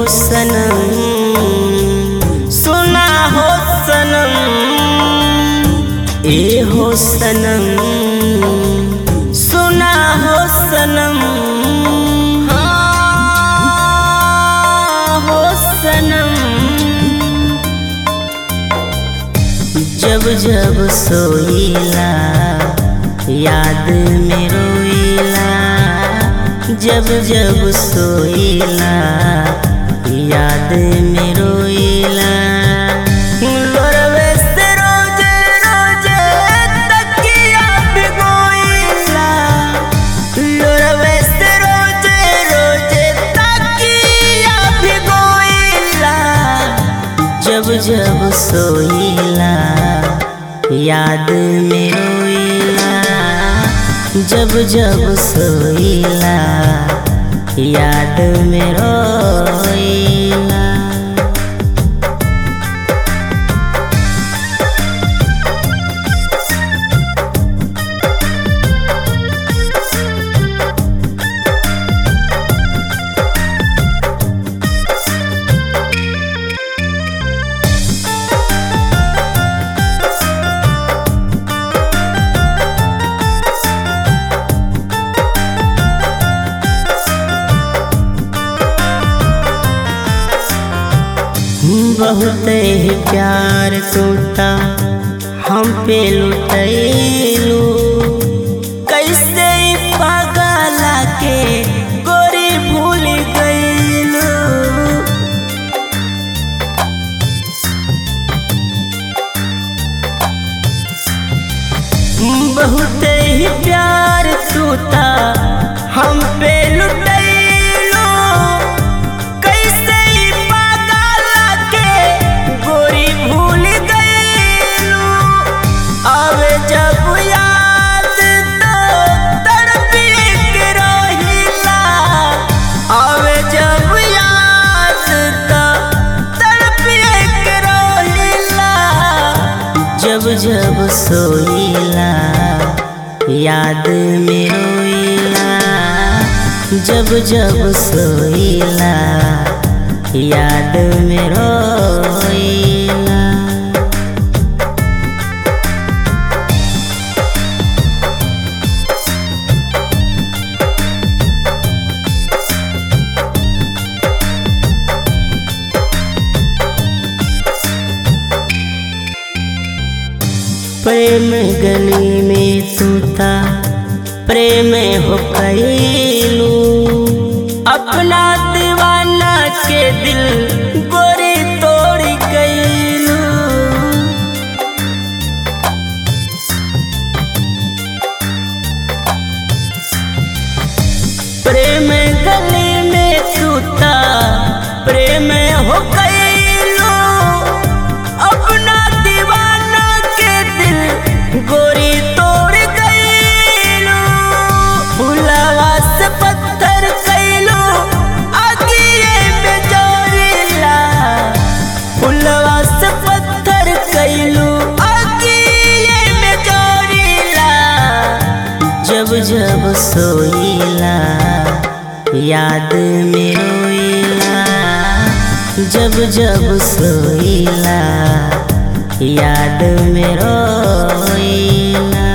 सनम सुना हो सनम ए हो सनम सुना हो सनम हाँ हो सनम जब जब सोईला याद में रोईला जब जब सोईला याद में रोईला लोरवे से रोजे रोजे तकिया भिगोईला लोरवे से रोजे रोजे तकिया भिगोईला जब जब सोईला याद में रोईला जब जब सोईला याद में रोईला बहुत ही प्यार तोता हम पे लुटैलू कैसे ई पागला के गोरी भूल गईलू बहुत ही प्यार तोता हम पे लुटैलू कैसे ई पागला के गोरी भूल गईलू आवे जब याद तो तड़पी के रोहिला आवे जब याद तो तड़पी के रोहिला जब जब सोईला याद में रोईला जब जब सोईला याद में रोईला प्रेम गली में तूता प्रेम हो कैलू अपना दीवाना के दिल गोरी तोड़ गईलू प्रेम गली में तूता प्रेम हो कैलू अपना दीवाना के दिल गोरी तोड़ गईलू फुलवा से पत्थर कैलू आगिए में जोड़िला फुलवा से पत्थर कैलू आगिए में जोड़िला जब जब सोईला याद में रोईला जब जब सोईला याद में रोईला